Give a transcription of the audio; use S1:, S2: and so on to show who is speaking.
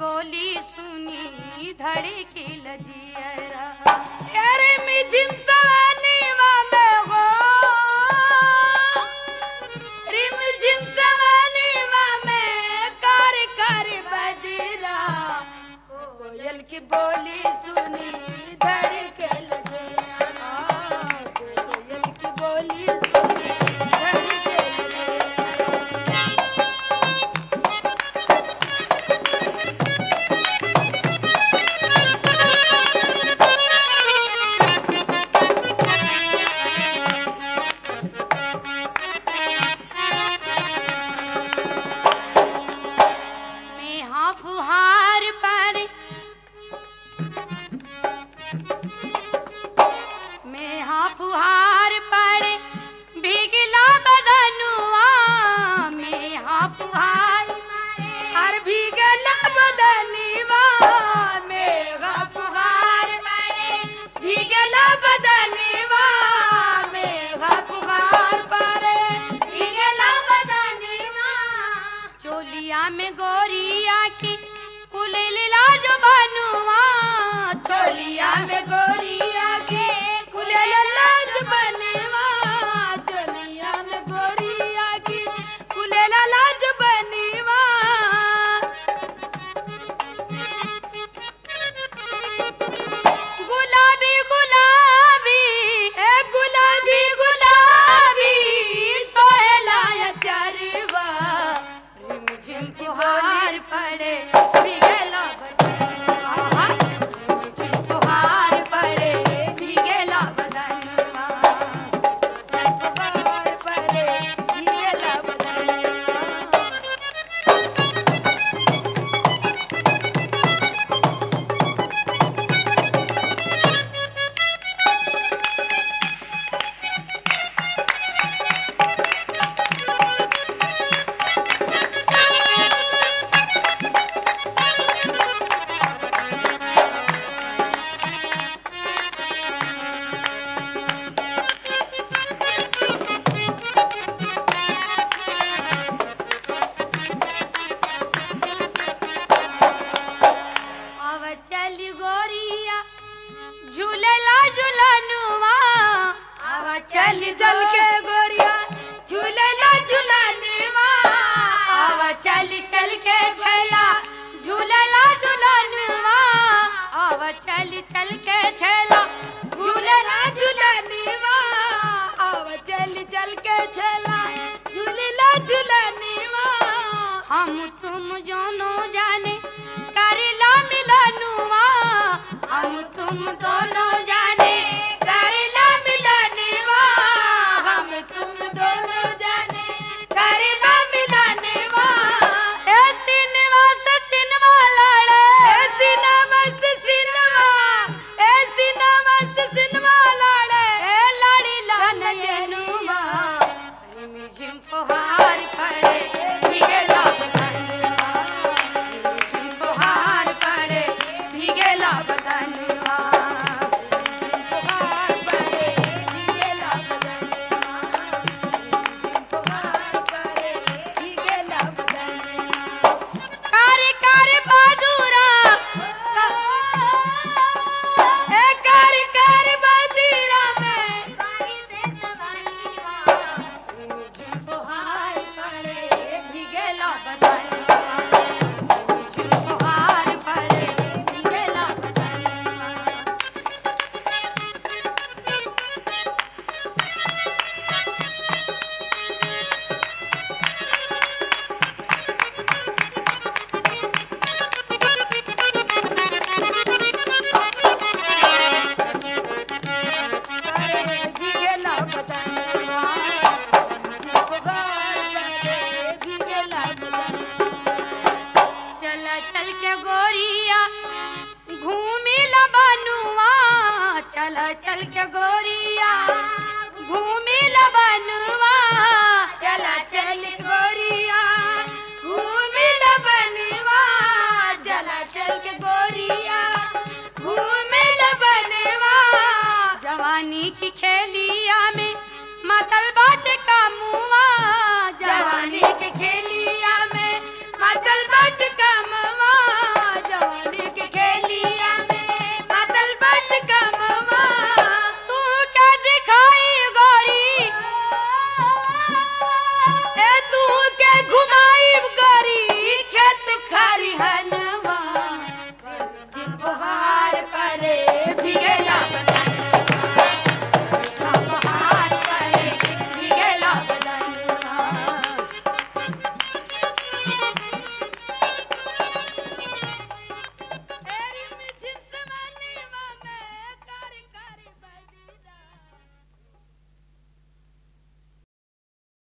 S1: बोली सुनी धड़ी की लजियरा अरे मिजिम सवानी में हो रिम जिम सवानी में कर कर बदरा कोयल की बोली सुनी धड़ी के लजियरा कोयल की बोली सुनी धड़ी के लजियरा मैं हाँ फुहार पर मैं हाँ फुहार पर भीगला बदनुआ मैं हाँ फुहार हर भीगला बदनीवा मैं हाँ फुहार पर भीगला बदनीवा मैं हाँ फुहार पर भीगला बदनीवा चोलिया में गोरिया की कुलेला जो बनुआ चोलिया में गोरिया के कुलेला जो बनवा चोलिया में गोरिया की कुलेला जो बनवा गुलाबी गुलाबी ए गुलाबी गुलाबी सोहेला या चरवा रिम झिम फुहार पड़े भीगेला बदनवा रिम झिम फुहार पड़े भीगेला बदनवा फुहार पड़े भीगेला बदनवा अब चल गोरिया झूलेला झूलनुआ अब चल चल के गोरिया झूलेला झूलनुआ अब चल चल के छैला झूलेला झूलनुआ अब चल चल के छैला झूलेला झूलनुआ अब चल चल के छैला झूलेला झूलनुआ हम तुम जोनो जाने करेला मिलनुआ हम तुम दोनों जाने करेला मिलनुआ हम तुम दोनों जाने करेला मिलनुआ ए सिनेमा से सिनेमा लड़े ए सिनेमा से सिनेमा ए सिनेमा से सिनेमा लड़े ए लड़ी लनयनुआ रिम झिम फुहार पड़े भीगेला बदनवा रिम झिम फुहार पड़े भीगेला बदनवा रिम झिम फुहार पड़े भीगेला बदनवा रिम झिम फुहार पड़े भीगेला बदनवा कारी कारी बादुरा ए कारी कारी बादुरा में कारी से सवाईवा रिम झिम फुहार पड़े भीगेला बदनवा रिम झिम फुहार पड़े भीगेला बदनवा भीगेला बदनवा भीगेला बदनवा चल चल के गोरिया घूमी लबनुआ चल चल के गोरिया घूमी लबनुआ चल चल गोरिया घूमी लबनुआ चल चल के गोरिया घूमी लबनुआ जवानी की खेलिया में मतल बाट का मुआ जवानी के खेलिया